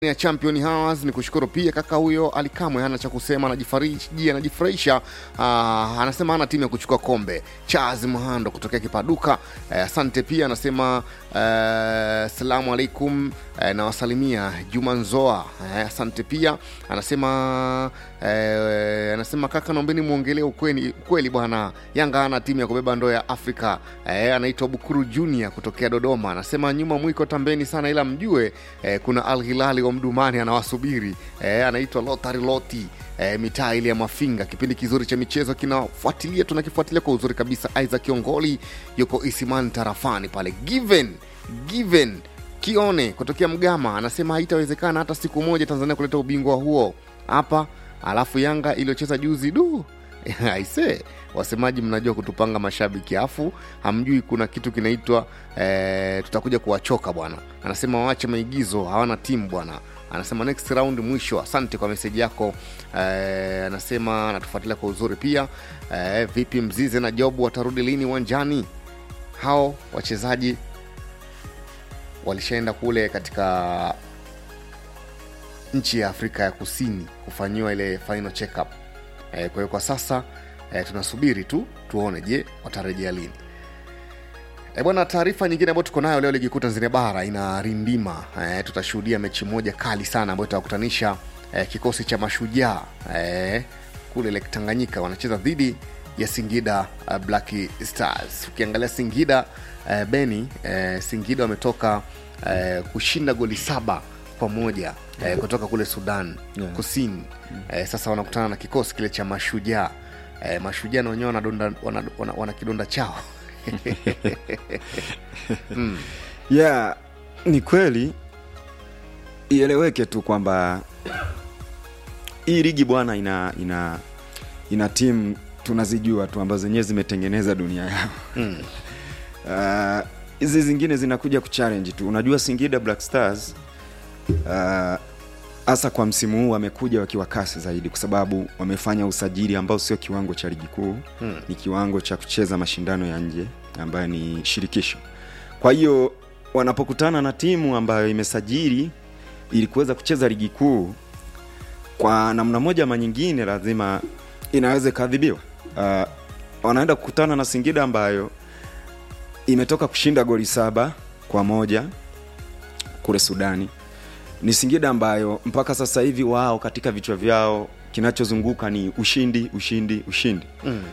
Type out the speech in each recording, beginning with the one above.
ya champion hours ni kushukuru pia kaka huyo alikamwe hana cha kusema anajifaraji anajifurahisha ah, anasema hana timu ya kuchukua kombe charles mhando kutokea kipaduka eh, asante pia anasema eh, salamu alaikum eh, nawasalimia juma nzoa eh, asante pia anasema eh, anasema kaka naombeni mwongelee ukweli ukweli bwana yanga hana timu ya kubeba ndoo ya afrika eh, anaitwa bukuru junior kutokea dodoma anasema nyuma mwiko tambeni sana ila mjue eh, kuna al hilali wa mdumani anawasubiri eh, anaitwa lotari loti eh, mitaa ile ya mafinga kipindi kizuri cha michezo kinafuatilia tunakifuatilia kwa uzuri kabisa isaac kiongoli yuko isiman tarafani pale given given kione kutokea mgama anasema haitawezekana hata siku moja tanzania kuleta ubingwa huo hapa alafu yanga iliyocheza juzi du aise wasemaji mnajua kutupanga mashabiki afu hamjui kuna kitu kinaitwa eh, tutakuja kuwachoka bwana anasema waache maigizo hawana timu bwana anasema next round mwisho asante kwa meseji yako eh, anasema anatufuatilia kwa uzuri pia eh, vipi mzize na jobu watarudi lini uwanjani hao wachezaji walishaenda kule katika nchi ya afrika ya kusini kufanyiwa ile final checkup e, kwa hiyo kwa sasa e, tunasubiri tu tuone je watarejea lini E bwana, taarifa nyingine ambayo tuko nayo leo, ligi kuu Tanzania bara inarindima. E, tutashuhudia mechi moja kali sana ambayo itawakutanisha e, kikosi cha Mashujaa e, kule Lake Tanganyika wanacheza dhidi ya Singida uh, Black Stars. Ukiangalia Singida uh, Beni uh, Singida wametoka uh, kushinda goli saba kwa moja uh, kutoka kule Sudan Yeah. Kusini. Uh, sasa wanakutana na kikosi kile cha Mashujaa. Uh, Mashujaa na wenyewe wanadonda- wana, wana, wana kidonda chao yeah ni kweli ieleweke tu kwamba hii ligi bwana ina ina ina timu tunazijua tu ambazo zenyewe zimetengeneza dunia yao Ah, hizi zingine zinakuja kuchallenge tu unajua singida black stars ah, hasa kwa msimu huu wamekuja wakiwa kasi zaidi kwa sababu wamefanya usajili ambao sio kiwango cha ligi kuu Hmm. ni kiwango cha kucheza mashindano ya nje ambayo ni shirikisho kwa hiyo wanapokutana na timu ambayo imesajili ili kuweza kucheza ligi kuu kwa namna moja ama nyingine lazima inaweza ikaadhibiwa uh, wanaenda kukutana na singida ambayo imetoka kushinda goli saba kwa moja kule sudani ni singida ambayo mpaka sasa hivi wao katika vichwa vyao kinachozunguka ni ushindi ushindi ushindi mm.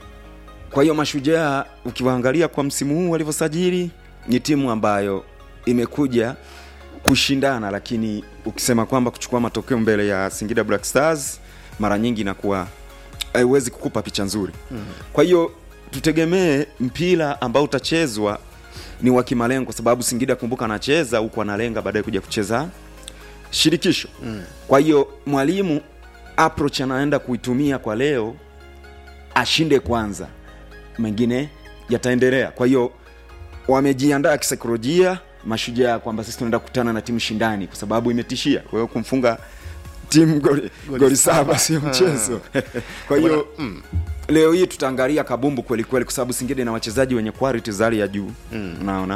kwa hiyo mashujaa ukiwaangalia kwa msimu huu walivyosajili ni timu ambayo imekuja kushindana lakini ukisema kwamba kuchukua matokeo mbele ya singida black stars mara nyingi inakuwa haiwezi kukupa picha nzuri mm. kwa hiyo tutegemee mpira ambao utachezwa ni wa kimalengo kwa sababu singida kumbuka anacheza huku analenga baadaye kuja kucheza shirikisho mm. kwa hiyo mwalimu approach anaenda kuitumia kwa leo ashinde kwanza mengine yataendelea kwa hiyo wamejiandaa kisaikolojia mashujaa kwamba sisi tunaenda kukutana na timu shindani kwa sababu imetishia kwa hiyo kumfunga timu goli, goli saba sio mchezo kwa hiyo mm. leo hii tutaangalia kabumbu kweli kweli kwa sababu singida ina wachezaji wenye quality za hali ya juu mm. unaona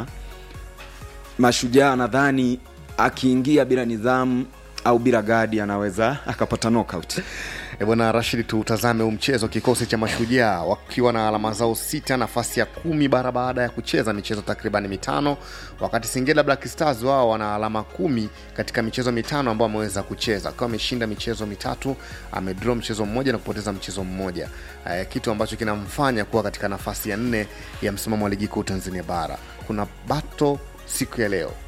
mashujaa nadhani akiingia bila nidhamu au bila gadi anaweza akapata knockout E bwana Rashidi, tutazame huu mchezo. Kikosi cha Mashujaa wakiwa na alama zao sita, nafasi ya kumi bara baada ya kucheza michezo takribani mitano, wakati Singida Black Stars wao wana alama kumi katika michezo mitano ambao wameweza kucheza, akiwa ameshinda michezo mitatu, amedraw mchezo mmoja na kupoteza mchezo mmoja, eh, kitu ambacho kinamfanya kuwa katika nafasi ya nne ya msimamo wa ligi kuu Tanzania bara. Kuna bato siku ya leo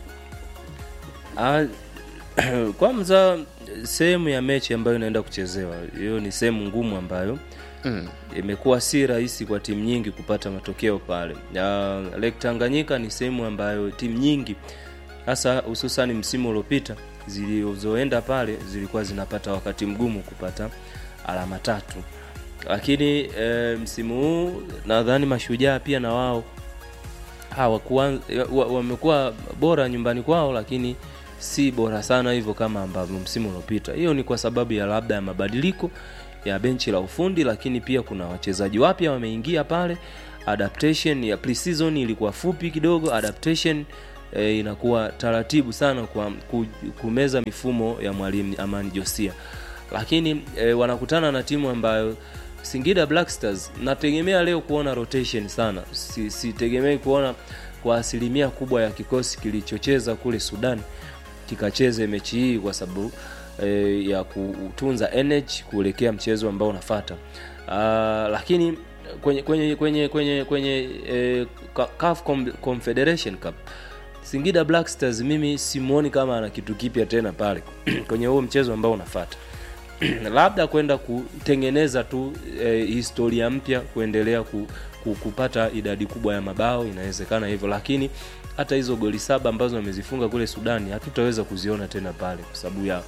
Ah, kwanza sehemu ya mechi ambayo inaenda kuchezewa hiyo ni sehemu ngumu ambayo mm. imekuwa si rahisi kwa timu nyingi kupata matokeo pale uh, Lake Tanganyika ni sehemu ambayo timu nyingi hasa hususani msimu uliopita zilizoenda pale zilikuwa zinapata wakati mgumu kupata alama tatu lakini e, msimu huu nadhani mashujaa pia na wao hawakuwa wa- wamekuwa bora nyumbani kwao lakini si bora sana hivyo kama ambavyo msimu uliopita hiyo ni kwa sababu ya labda ya mabadiliko ya benchi la ufundi lakini pia kuna wachezaji wapya wameingia pale adaptation ya pre-season ilikuwa fupi kidogo adaptation e, inakuwa taratibu sana kwa ku, kumeza mifumo ya mwalimu Amani Josia, lakini e, wanakutana na timu ambayo Singida Black Stars nategemea leo kuona rotation sana, si, sitegemei kuona kwa asilimia kubwa ya kikosi kilichocheza kule Sudan kikacheze mechi hii kwa sababu e, ya kutunza energy kuelekea mchezo ambao unafata. Uh, lakini kwenye kwenye kwenye kwenye kwenye e, CAF Confederation Cup Singida Black Stars mimi simuoni kama ana kitu kipya tena pale kwenye huo mchezo ambao unafata labda kwenda kutengeneza tu e, historia mpya kuendelea ku, ku, kupata idadi kubwa ya mabao inawezekana hivyo lakini hata hizo goli saba ambazo wamezifunga kule Sudani hatutaweza kuziona tena pale kwa sababu ya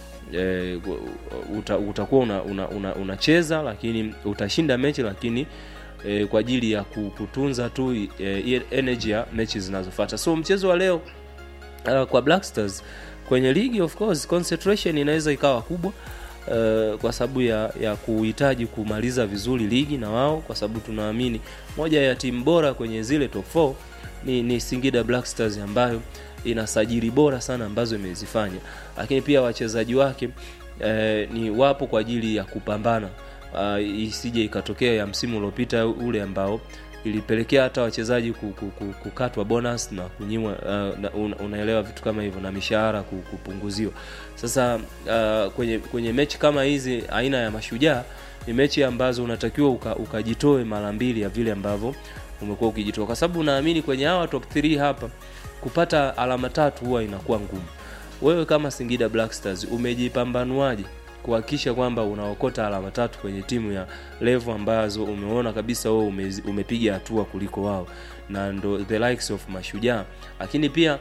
e, uta, utakuwa unacheza una, una, una lakini utashinda mechi lakini e, kwa ajili ya kutunza tu e, energy ya mechi zinazofuata so mchezo wa leo uh, kwa Black Stars kwenye ligi of course concentration inaweza ikawa kubwa Uh, kwa sababu ya, ya kuhitaji kumaliza vizuri ligi na wao, kwa sababu tunaamini moja ya timu bora kwenye zile top 4 ni, ni Singida Black Stars ambayo ina sajili bora sana ambazo imezifanya, lakini pia wachezaji wake eh, ni wapo kwa ajili ya kupambana uh, isije ikatokea ya msimu uliopita ule ambao ilipelekea hata wachezaji kukatwa bonus na kunyimwa uh, una, unaelewa vitu kama hivyo na mishahara kupunguziwa. Sasa uh, kwenye kwenye mechi kama hizi aina ya mashujaa ni mechi ambazo unatakiwa ukajitoe uka mara mbili ya vile ambavyo umekuwa ukijitoa, kwa sababu unaamini kwenye hawa top 3 hapa kupata alama tatu huwa inakuwa ngumu. Wewe kama Singida Black Stars umejipambanuaje kuhakikisha kwamba unaokota alama tatu kwenye timu ya level ambazo umeona kabisa wewe ume, umepiga hatua kuliko wao na ndo the likes of Mashujaa. Lakini pia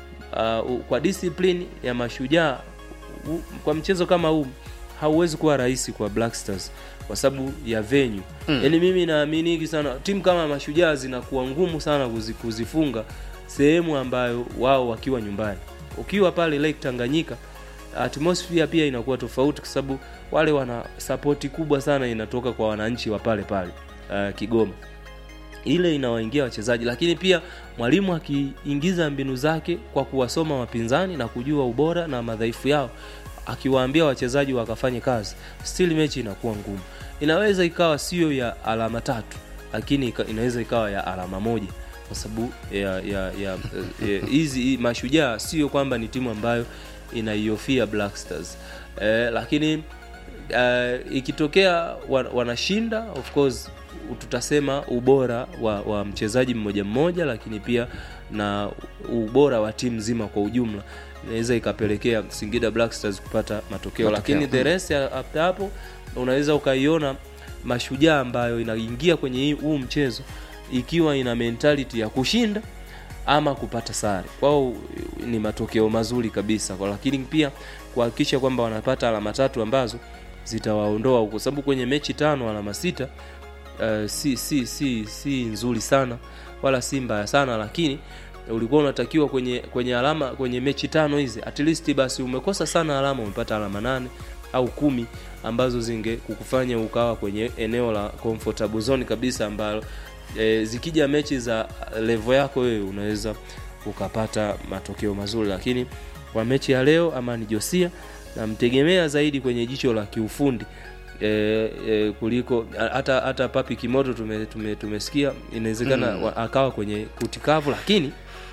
uh, kwa discipline ya Mashujaa uh, kwa mchezo kama huu hauwezi kuwa rahisi kwa Black Stars kwa sababu ya venue mm. Yaani mimi naamini hiki sana timu kama Mashujaa zinakuwa ngumu sana kuzi, kuzifunga sehemu ambayo wao wakiwa nyumbani. Ukiwa pale Lake Tanganyika atmosphere pia inakuwa tofauti kwa sababu wale wana sapoti kubwa sana inatoka kwa wananchi wa pale pale uh, Kigoma. Ile inawaingia wachezaji, lakini pia mwalimu akiingiza mbinu zake kwa kuwasoma wapinzani na kujua ubora na madhaifu yao, akiwaambia wachezaji wakafanye kazi, still mechi inakuwa ngumu. Inaweza ikawa sio ya alama tatu, lakini inaweza ikawa ya alama moja kwa sababu ya ya ya hizi Mashujaa sio kwamba ni timu ambayo inaiofia Black Stars eh, lakini eh, ikitokea wanashinda of course tutasema ubora wa, wa mchezaji mmoja mmoja, lakini pia na ubora wa timu nzima kwa ujumla inaweza ikapelekea Singida Black Stars kupata matokeo, matokeo. Lakini the rest after hapo unaweza ukaiona Mashujaa ambayo inaingia kwenye huu mchezo ikiwa ina mentality ya kushinda ama kupata sare kwao ni matokeo mazuri kabisa kwa, lakini pia kuhakikisha kwamba wanapata alama tatu ambazo zitawaondoa kwa sababu kwenye mechi tano alama sita uh, si, si, si, si nzuri sana wala si mbaya sana, lakini ulikuwa unatakiwa kwenye kwenye alama kwenye mechi tano hizi at least basi umekosa sana alama, umepata alama nane au kumi ambazo zinge kukufanya ukawa kwenye eneo la comfortable zone kabisa ambalo e, zikija mechi za level yako wewe unaweza ukapata matokeo mazuri, lakini kwa mechi ya leo Amani Josia namtegemea zaidi kwenye jicho la kiufundi e, e, kuliko hata hata Papi Kimoto tume, tume, tumesikia inawezekana mm. akawa kwenye kutikavu, lakini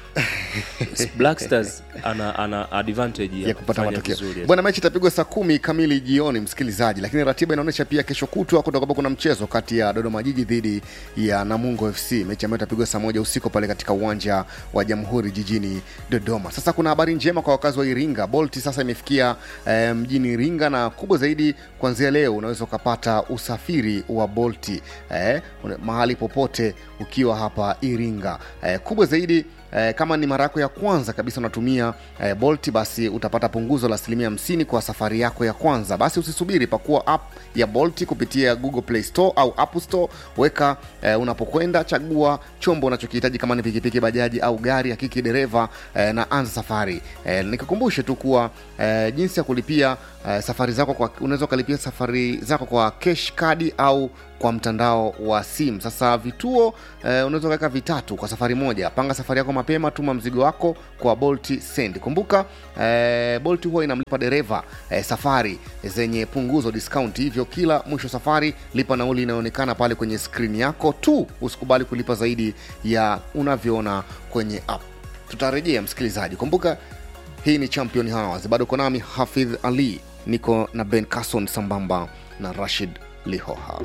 Black Stars ana, ana advantage ya, ya kupata matokeo vizuri. bwana. Mechi itapigwa saa kumi kamili jioni, msikilizaji, lakini ratiba inaonyesha pia kesho kutwa kutakuwa kuna mchezo kati ya Dodoma Jiji dhidi ya Namungo FC, mechi ambayo itapigwa saa moja usiku pale katika uwanja wa Jamhuri jijini Dodoma. Sasa kuna habari njema kwa wakazi wa Iringa. Bolt sasa imefikia eh, mjini Iringa, na kubwa zaidi, kuanzia leo unaweza ukapata usafiri wa Bolt eh, mahali popote ukiwa hapa Iringa. Eh, kubwa zaidi Eh, kama ni mara yako ya kwanza kabisa unatumia eh, Bolt basi utapata punguzo la asilimia hamsini kwa safari yako ya kwanza. Basi usisubiri, pakua app ya Bolt kupitia Google Play Store au App Store, weka eh, unapokwenda, chagua chombo unachokihitaji kama ni pikipiki, bajaji au gari, hakiki dereva eh, na anza safari. Eh, nikukumbushe tu kuwa eh, jinsi ya kulipia eh, safari zako kwa unaweza ukalipia safari zako kwa cash kadi au kwa mtandao wa simu. Sasa vituo eh, unaweza ukaweka vitatu kwa safari moja. Panga safari yako mapema, tuma mzigo wako kwa Bolt Send. Kumbuka eh, Bolt huwa inamlipa dereva eh, safari zenye punguzo discount, hivyo kila mwisho safari lipa nauli inayoonekana pale kwenye skrini yako tu, usikubali kulipa zaidi ya unavyoona kwenye app. Tutarejea msikilizaji, kumbuka hii ni Champion Hours, bado uko nami Hafidh Ali, niko na Ben Carson sambamba na Rashid Lihoha.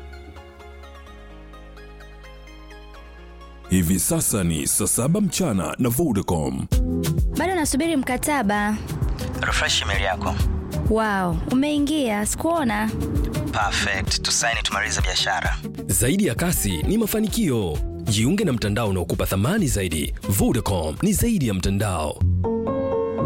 Hivi sasa ni saa saba mchana na Vodacom. bado nasubiri mkataba refresh email yako wow umeingia sikuona perfect tusaini tumalize biashara Zaidi ya kasi ni mafanikio. Jiunge na mtandao unaokupa thamani zaidi. Vodacom ni zaidi ya mtandao.